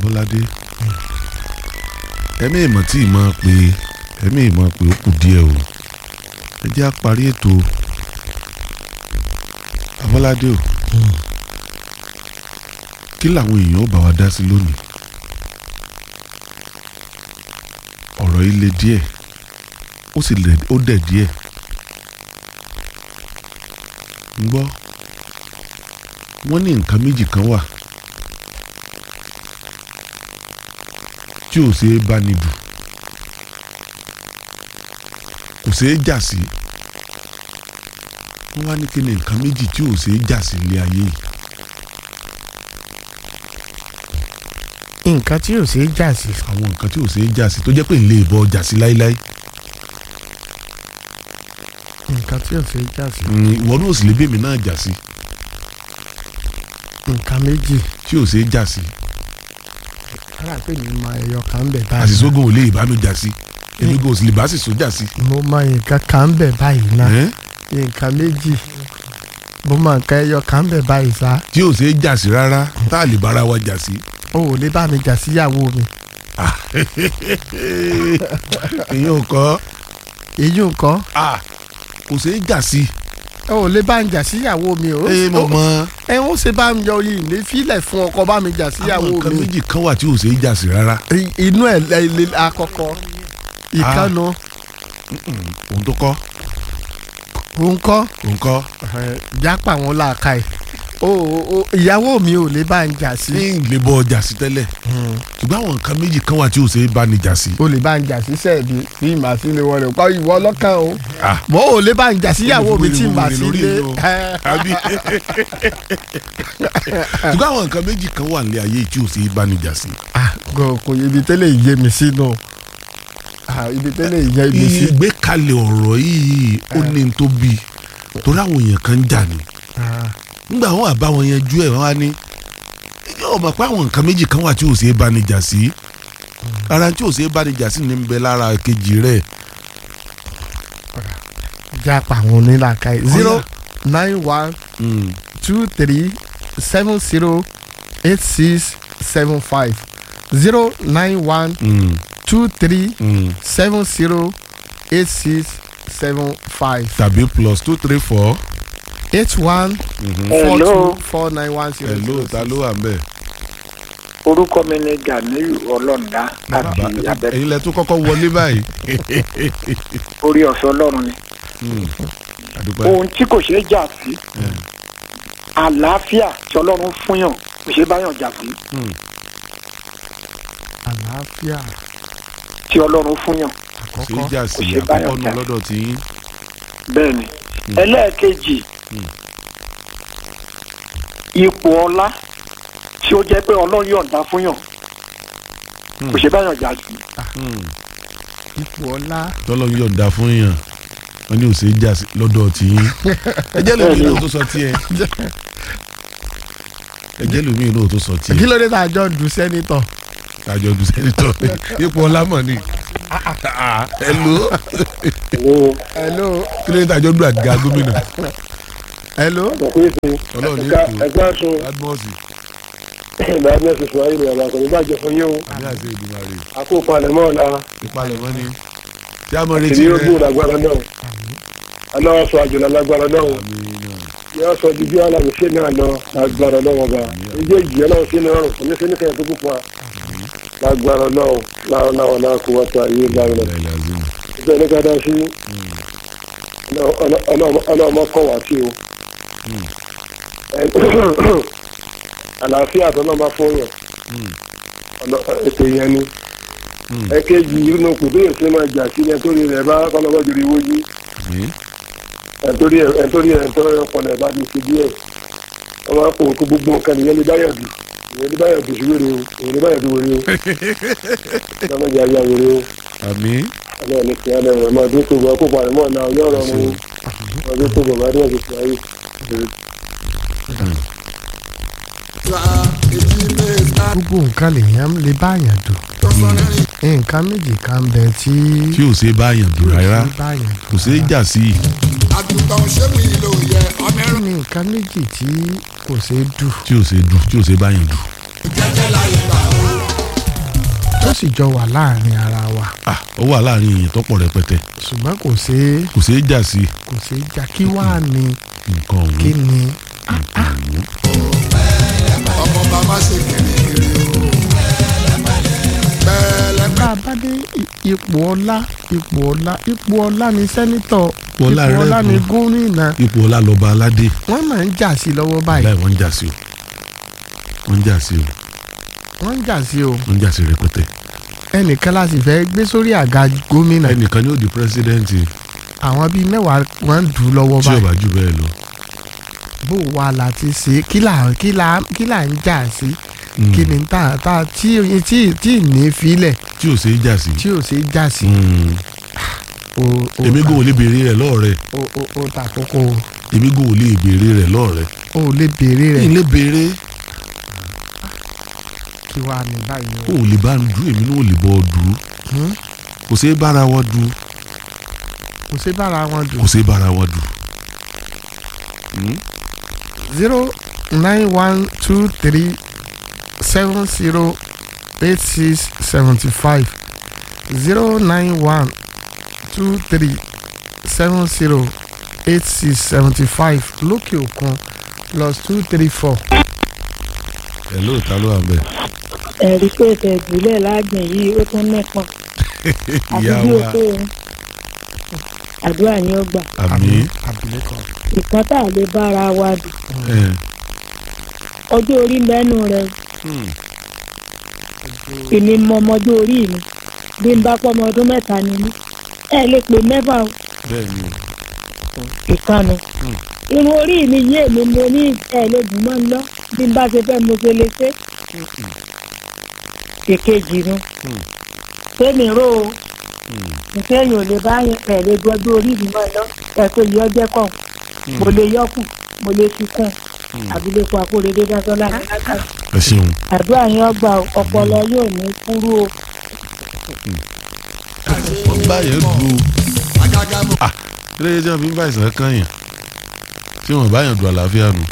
abọ́ládé ẹ̀mí ìmọ̀ tí ì máa pè ẹ̀mí ìmọ̀ pé ó kù díẹ̀ o ẹ jẹ́ á parí ètò abọ́ládé o kí làwọn èèyàn ó bá wa dá sí lónìí ọ̀rọ̀ yìí le díẹ̀ ó sì lẹ̀ ó dẹ̀ díẹ̀ ń gbọ́ wọ́n ní nǹkan méjì kan wà tí ò ṣeé bá ní dù kò ṣeé jà sí wọ́n wá ní kí ni nǹkan méjì tí ò ṣeé jà sí ilé ayé yìí nǹkan tí ò ṣeé jà sí àwọn nǹkan tí ò ṣeé jà sí tó jẹ́ pé ń lè bọ́ jà sí láíláí nǹkan tí ò ṣeé jà sí Mm, ìwọ náà ò sì lè bèmí náà jà sí nǹkan méjì tí ò ṣeé jà sí kọ́lá pé mi mọ ẹyọ kan ń bẹ̀ báyìí àṣìṣógun ò lè bá mi jà sí èmi kò sì lè bá sì sójà sí. mo mọ nǹkan kan ń bẹ̀ báyìí náà Ẹ́n? nǹkan méjì mo mọ nǹkan ẹyọ kan ń bẹ̀ báyìí sá tí ò ṣeé jà sí rárá tá a lè bára wa jà sí. o ò lè bá mi jà síyàwó mi ìyẹn ò kọ́ èyí nǹkan kò ṣeé jà sí. o ò lè bá mi jà síyàwó mi o ẹ mọ̀ mọ́ ẹ ń ṣe bá mi yọ yìí ní fílẹ̀ fún ọkọ bá mi jà àwọn síyàwó nǹkan mi méjì kan wà tí ò ṣeé jà sí rárá. I- inú ẹ̀ lẹ́ àkọ́kọ́ ìkànnù òun tó kọ́ òǹkọ́ òun kọ́ jápà wọn làákà ẹ̀ o o ìyàwó mi ò lè bá mi jà sí ní ìlè bọ́ ọjà sí tẹ́lẹ̀ ṣùgbọ́n àwọn nǹkan méjì kan wà tí ò ṣeé bá ní jà sí. o lè bá ń jà sí sẹ́ẹ̀dì bí màá sí lè wọlé pa ìwọ ọlọ́kàn o Ah. mọ ò lè bá ń jà síyàwó mi tí màá sí Lórí lé inú. àbí ṣùgbọ́n àwọn nǹkan méjì kan wà nílé ayé tí ò ṣeé bá ní jà sí. Ah, kò kò yẹ ibi tẹ́lẹ̀ ìyé mi sínú Ah, ibi tẹ́lẹ̀ ìyé mi sí. ìgbékalẹ̀ ọ̀rọ̀ yìí ó ní n tó bí torí àwọn èèyàn kan ń jà ní. Ah, nígbà wọn àbá wọn yanjú ẹ̀ wọ́n á ní yóò mọ̀ pé àwọn nǹkan méjì kan wà tí ò ṣeé bá ní jà sí. ara tí ò ṣeé bá ní jà sí ní ń bẹ lára kejì rẹ̀. jápà àwọn onílàkà yìí zero nine one Mm. two three seven zero eight six seven five zero nine one Mm. two three Mm. seven zero eight six seven five tàbí plus two three four. eight one four Hello. two four nine one zero hello ta ló wà ń bẹ̀. orúkọ mi ni Ganiyu Ọlọ́ọ̀dá láti abẹ́ ẹ̀yin lẹ tún kọ́kọ́ wọlé báyìí. orí ọ̀sẹ̀ Ọlọ́run ni àdúpẹ́. ohun tí kò ṣeé jà sí àlàáfíà tí Ọlọ́run fúnyàn kò ṣeé báyàn jà sí Mm. àlàáfíà tí Ọlọ́run fúnyàn ṣe àkọ́kọ́ jà sí kò ṣe báyọ̀ àkọ́kọ́ nu jà. lọ́dọ̀ tí yín. bẹ́ẹ̀ ni ẹlẹ́ẹ̀kejì ipò ọlá tí ó jẹ́ pé Ọlọ́run yọ̀ǹda fúnyàn kò ṣeé báyàn jà sí ipò ọlá tọ́lọ́ ń yọ̀ǹda fún yàn wọ́n ní ò ṣe jà sí lọ́dọ̀ tí yín. ẹjẹ́ lómi náà tó sọ tiẹ̀. ẹjẹ́ lómi náà tó sọ kí tiẹ̀. ló dé tá a jọ du sẹ́nitọ̀ àjọ ọdún sẹ́nitọ̀ ipò ọlámọ̀ ni. hello hello kí ló dé tàjọ́ dùn àdìgá gómìnà. hello ọlọ́run ní ètò ẹgbẹ́ aṣọ admọ́sì ìdájọ́ ṣoṣo ayé ìrìn àbàkọ̀ nígbàjẹ́ fún yín o àbí àṣẹ ìdùnnà rè àkópa àlẹ́mọ́ ọ̀la ìpalẹ̀mọ́ ni. tí a mọ̀ retí ìní rẹ̀. ogún lágbára náà aláwọ̀ sọ àjọlá lágbára náà yóò sọ ju bí aláwọ̀ ṣe náà lọ lágbára náà wọ̀gá ìjọ ìjì aláwọ̀ ṣe náà rùn kòní sẹ́ni kẹ́yìn tó kú fún wa lágbára náà láwọn náà wọn náà kó wá tó ayé láwọn náà ìjọ ní ká dá sí ọlọ́mọ kọ̀ wá sí o àlàáfíà tó náà bá fún yàn ètò yẹn ni ẹ̀kejì inú kò tó yẹ sí máa jà sí ẹni tó rí rẹ̀ bá kọ́lọ́wọ́ jòrò ìwé yìí ẹ̀ntórí ẹ̀ntórí ẹ̀ntórí ọpọlọ ẹ̀ bá ti ṣe díẹ̀ wọ́n máa ń pò kó gbogbo nǹkan nìyẹn ní báyọ̀ dù ìyẹn ní báyọ̀ dù sí wèrè o ìyẹn ní báyọ̀ dù wèrè o lọ́mọ ìjà ìyá wèrè o àmì ọlọ́run ní kí alẹ́ rẹ̀ máa dé tó bọ̀ kó parí mọ́ ọ̀nà ọjọ́ ọ̀rọ̀ mu máa dé tó bọ̀ bá dé ọ̀sẹ̀ ayé gbogbo nǹkan lèèyàn lè báyàn dù nǹkan méjì kan bẹ tí tí ò ṣe báyàn dùn rárá lè báyàn dù kò ṣe é jà sí i. àgùntàn ṣé mi ló yẹ ọmọ ẹrù kí ni nǹkan méjì tí kò ṣeé dù tí ò ṣe dùn tí ò ṣe báyàn dùn. jẹjẹ láyé gbà ó ó sì jọ wà láàrin ara wa ah ó wà láàrin èèyàn tó pọ̀ rẹpẹtẹ ṣùgbọ́n kò ṣeé kò ṣeé jà sí kò ṣeé jà kí wàá ní nǹkan ọ̀hún kí ni nǹkan ọ̀hún. ọmọ bàbá ṣe kìrìkìrì o. bẹ́ẹ̀lẹ́ bá a bá dé i- ipò ọlá ipò ọlá ipò ọlá ni sẹ́nítọ̀ Ipò ọlá ipò ọlá rẹ́ẹ̀bù. ni gómìnà ipò ọlá lọba aládé wọ́n máa ń jà sí lọ́wọ́ báyìí láì wọ́n ń jà sí o wọ́n ń jà sí o wọ́n ń jà sí o wọ́n ń jà sí rẹpẹtẹ ẹnìkan láti fẹ́ gbé sórí àga gómìnà ẹnìkan ni ó di pírẹsidẹ́ǹtì àwọn bíi mẹ́wàá wọ́n ń dù ú lọ́wọ́ tí ò báyìí bá jù bẹ́ẹ̀ lọ. bó wa la ti ṣe kí là kí là kí là ń jà sí Mm. kí ni tá tá tí tí tí ní filẹ̀ tí ò ṣeé jà sí. tí ò ṣe jà sí. Mm. o o èmi gò lè béèrè rẹ̀ lọ́ọ̀rẹ́ o o o ta kókó o èmi gò lè béèrè rẹ̀ lọ́ọ̀rẹ́. o lè béèrè kí rẹ̀ n lè béèrè kí wàá ní báyìí kó o. o lè bá ń du èmi náà ò lè bọ́ ọ du Hmm? kò ṣeé bára wọn du kò sí bára wọn kò dùn. ṣeé bára wọn du. Mm. zero nine one two three seven zero eight six seventy five zero nine one two three seven zero eight six seventy five lókè òkun plus two three four. ẹ lóòótọ́ ló wà bẹ́ẹ̀. ẹ̀rí pé ètò ìbílẹ̀ lágbìn yìí ó tún nípọn àti ìyá bí wa o tó o àdúrà ni ó gbà àmì abilékọ. ìkan tá a lè bára wa dùn ẹ ọjọ́ orí mẹ́nu rẹ mm. èmi mọ ọmọdé orí mi bí n bá pọ́ ọmọ ọdún mẹ́ta ni mí ẹ lè pè mẹ́fà o bẹ́ẹ̀ ni o. ìkànnì irun orí mi yé mi mo ní ẹ lè dùn mọ́ ń lọ bí n bá ṣe fẹ́ mo ṣe lè ṣe èkejì nu Mm. sẹ́mi ró o Mm. nǹkan èèyàn ò lè bá yẹn ẹ̀ lè gbọ́dọ̀ orí mi mọ́ lọ ẹ̀ pé yọ jẹ́ kàn mo lè yọkù mo lè fi kàn àbílẹ̀kọ àkórèdé dásọ́lá ẹ ṣeun àdúrà yẹn ọgbà ọpọlọ yóò ní kúrú o wọ́n bá yẹn du o. àgàgà mo kílódé tí wọ́n fi ń bá ìsàn kan yàn tí wọ́n bá yàn du àlàáfíà nù.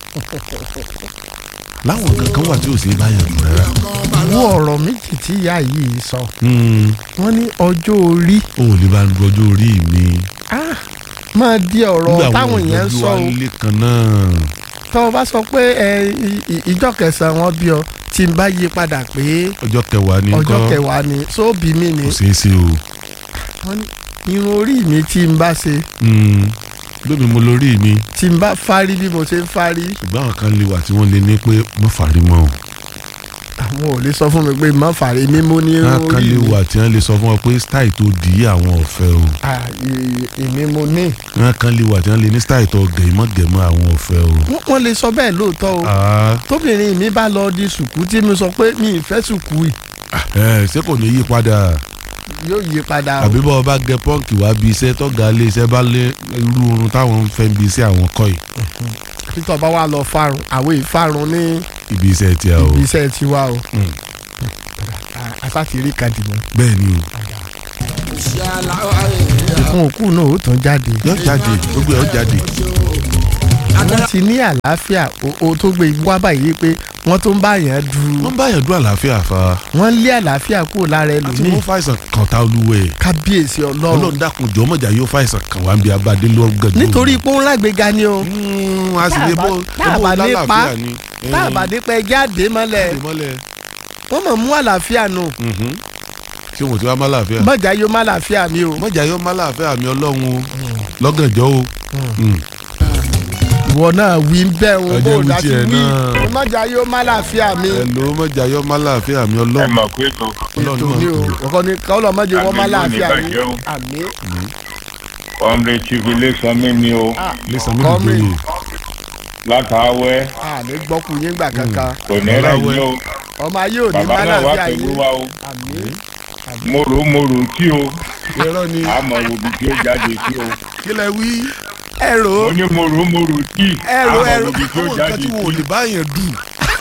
láwọn kankan wà tí ò sí bá yàn du rárá. kàn bá lọ. wo ọ̀rọ̀ méjì tí ìyá yìí sọ Mm. wọ́n ní ọjọ́ orí o ò lè bá ń du ọjọ́ orí mi. ah, máa di ọ̀rọ̀ táwọn èèyàn ń sọ o ilé kan náà. tọ́ ọ bá sọ pé ẹ i- i- ìjọ kẹsàn-án wọn bí ọ tí n bá yí padà pé ọjọ́ kẹwàá ni ọjọ́ nǹkan kẹwàá ni sóòbí mi ni kò ṣeé ṣe o. wọ́n ní irun orí mi tí n bá ṣe Mm. lómi mo lórí mi tí n bá fárí bí mo ṣe ń fárí ṣùgbọ́n àwọn kan lè wà tí wọ́n lè ní pé mo fàárí mọ́ o. àwọn ò lè sọ fún mi pé má fàrí mi mo ní irun àwọn kan orí lè mi wà tí wọ́n lè sọ fún ọ pé style tó dì í àwọn ọ̀fẹ́ o. Ah, i- èmi mo ní àwọn kan lè wà tí wọ́n lè ní style tó gẹ̀mọ́gẹ̀mọ́ àwọn ọ̀fẹ́ o. Wọ́n- wọ́n lè sọ bẹ́ẹ̀ lóòótọ́ o Ah, tóbìnrin mi bá lọ di sùkú tí mi sọ pé mi ì fẹ́ sùkú yìí ẹ ṣé kò ní yí padà yóò yí padà o àbí bọ́ ọ bá gẹ pọ́ǹkì wá bí iṣẹ́ tọ́gà lé iṣẹ́ bá lé irú oorun táwọn ń fẹ́ bí iṣẹ́ àwọn kọ́ yìí títọ́ bá wà lọ fárun àwọn ìfarun ní ibi iṣẹ́ tí a o. ibi iṣẹ́ tiwa o Mm. asátìrí kan dìbò bẹ́ẹ̀ ni o ṣe aláwọ̀ ayé ìkún òkú náà ó tún jáde yọ jáde gbogbo ẹ̀ ó jáde. wọ́n ti ní àlàáfíà o- o tó gbé wá báyìí pé wọ́n tó ń bá yẹn du wọ́n bá yàn dún àlàáfíà fa wọ́n lé àlàáfíà kúrò lára àti ẹlòmíì wọ́n fàìsàn kàn tá olúwẹ̀ kábíyèsí ọlọ́run ọlọ́run dákun jọ mọ̀jà yóò fàìsàn kàn wá ń bí abadé lọ́gàdú. nítorí pé ó ń lágbèéga ni o Mm, a sì lè bó tá a bó bá lè pa, lálàáfíà ni. tá a bá dé pé ẹjẹ́ àdé mọ́lẹ̀ Dè mọ́lẹ̀. wọ́n mọ̀ mú àlàáfíà nù Mhm. ṣé wọn ò ti wá má láàfíà. mọ̀jà yóò má àlàáfíà mi o mọ̀jà yóò má láàfíà mi ọlọ́run o lọ́gànjọ́ o. Mm. ìwọ náà wí ń bẹ́ òun Ọjọ́ bó wí dá sí tiẹ̀ wí náà. mọ̀jà yóò má àlàáfíà mi Hello mọ̀jà yóò má láàfíà mi ẹ ọlọ́run. mọ̀ pé tó ọlọ́run ètò náà ni o tó. ọkọ ni káwọn ọmọdé wọn má Àmín, àlàáfíà lónìí mi bàjẹ́ o. àmì ọmọdé chief iléeṣẹ́ mi ni o lẹ́sàn mi Kọ́mí. nìjọyè. látàwẹ́ àmì gbọ́kù yín gbà kankan kò ní rẹ̀ yín o ọmọ ayé ò ní bàbá má náà wá àlàáfíà pẹ̀lú yín wa o àmì mòrò mòrò tí o irọ́ ni àmọ̀ òbí tí ó jáde sí o kí lẹ wí. ẹ̀rọ mo ní mòrò mòrò tí Ẹrù, àmọ̀ ẹrù. òbí tí ó àwọn nǹkan jáde tí sí wọn ò lè bá yẹn dùn.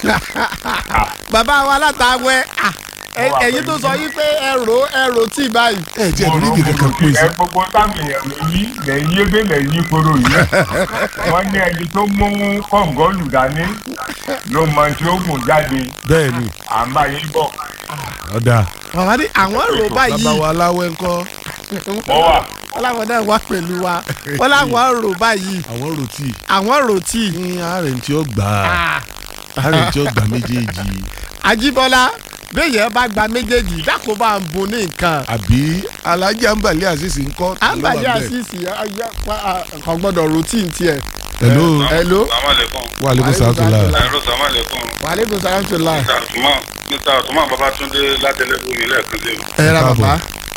bàbá wa látàwẹ́ Mo wà ẹ̀yin tó pẹ̀lú sọ yín pé ẹ̀rọ ẹ̀rọ tí báyìí ẹ jẹ́ mòrò ìrírí mòrò kankan tí pín sí. ẹ gbogbo táwọn èèyàn ló yí lẹ́yìn ébé lẹ́yìn koro yìí wọ́n ní ẹni tó mú kọ̀ǹgọ́lù dání ló mọ tí ó gùn jáde bẹ́ẹ̀ ni à ń bá yín bọ̀ ọ̀dà bàbá ní àwọn rò báyìí bàbá wa aláwẹ̀ ńkọ́ ó wà wọ́n láwọn náà wá pẹ̀lú wa wọ́n láwọn rò báyìí àwọn rotí àwọn rò tí. ní ààrẹ tí ó gbà á ààrẹ tí ó gbà méjèèjì Ajíbọ́lá béèyàn bá gba méjèèjì dákò bá ń bun ní nǹkan. àbí alájà ń balẹ̀ àṣìṣe ńkọ́ àǹbàlí àṣìṣì kò gbọ́dọ̀ routine tiẹ̀. hello hello. Assalamualaikum. wa aleykum salaam Ẹ̀rọ sàmàlẹ́kùn. wàhálẹ́kùn sàrántìlá. Mr. Atuma Mr. Atuma Babatunde látẹlẹ́kùn ní lẹ́ẹ̀kan sí. ẹ ra bàbá.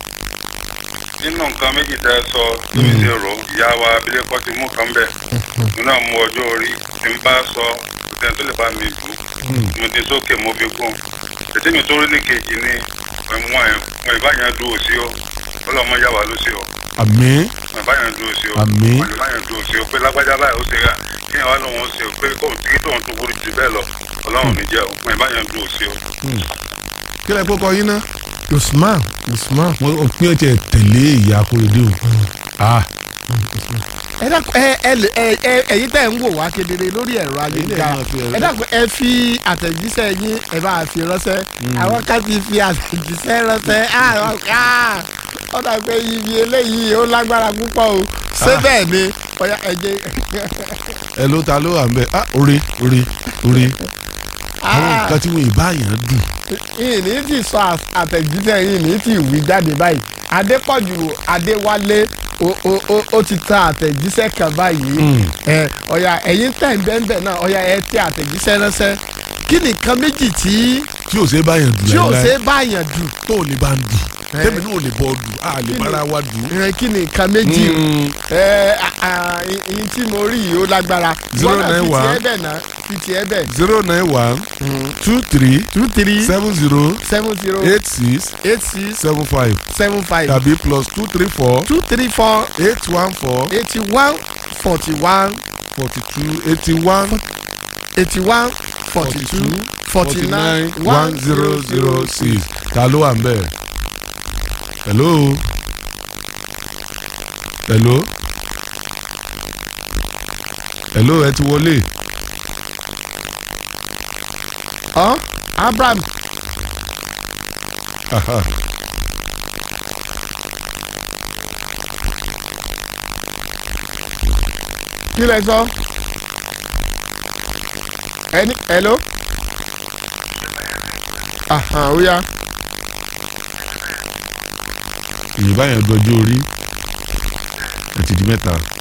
Nínú nǹkan méjì tẹ́ ẹ sọ lórí ṣe rò ìyá wa abilékọ ti mú kan bẹ̀. Mo náà mú ọjọ́ orí tí n bá sọ kò sẹ́ni tó lè bá mi bù. Mo ti sókè mo fi gùn. Ètí mi tó rí ní kejì ni wọn ìbáyàn dúró sí o. Ọlọ́mọ yà wá ló sí o. àmín Wọn ìbáyàn dúró sí o. Àmín. Wọn ìbáyàn dúró sí o pé lágbájá báyìí ó ṣe rà. Kí ni wàá lóun ó ṣe o pé kóun tí tóun tó burú jù bẹ́ẹ̀ lọ. Ọlọ́run ní jẹ́ o. Wọn ìbáyàn dúró sí o. kí lẹ kó kọ yín ná. Usman Usman. wọ́n ò pín ọ̀tẹ̀ tẹ̀lé ìyá akóredé o. ah ẹ dákun ẹ ẹ lè- ẹ ẹ ẹ̀yin tẹ́ ń wò wá kedere lórí ẹ̀rọ ayélujára máa fi ẹ̀rọ- ẹ dákun ẹ fi àtẹ̀jíṣẹ́ yín ẹ bá fi ránṣẹ́ àwọn ká ti fi àtẹ̀jíṣẹ́ ránṣẹ́ àwọn ká ó dà pé ibi eléyìí ó lágbára púpọ̀ o ṣé bẹ́ẹ̀ ni ọ̀yà ẹ̀jẹ̀ ẹ ló ta ló wà ń bẹ ah orí orí orí àwọn nǹkan tí wọn ìbáyàn dùn yìí ní ti sọ àtẹ̀jíṣẹ́ yìí ní ti wí jáde báyìí Adépọ̀jù Adéwálé ó- ó ó- ó ti ta àtẹ̀jíṣẹ́ kan báyìí ẹ ọ̀yà ẹ̀yin tẹ̀ ń bẹ́ẹ̀ náà ọ̀yà ẹ tẹ àtẹ̀jíṣẹ́ ránṣẹ́ kí ni nǹkan méjì tí tí ò ṣe é báyàn dùn tí ò láíláí. ṣe é báyàn dù tó ò ní bá ń dùn Eh. tẹ́mi náà ò lè bọ́ dùn a lè Kí ni- bára wa dùn. ẹ kí ni nǹkan méjì ẹ ìyìn tí mo rí yìí ó lágbára Zero Wọ́n náà nine fi one. tiẹ̀ bẹ̀ náà fi tiẹ̀ bẹ̀ zero nine one two three two three seven zero seven zero eight six eight six seven five seven five tàbí plus two three four two three four eight one four eighty one forty one forty two eighty one eighty one forty two forty nine one zero zero six ta ló wà ń bẹ̀? hello hello hello ẹ ti wọlé ọ Abraham Aha. kí lẹ sọ ẹni hello ahan ó yá yorùbá yẹn dọjú orí ẹ ti di mẹ́ta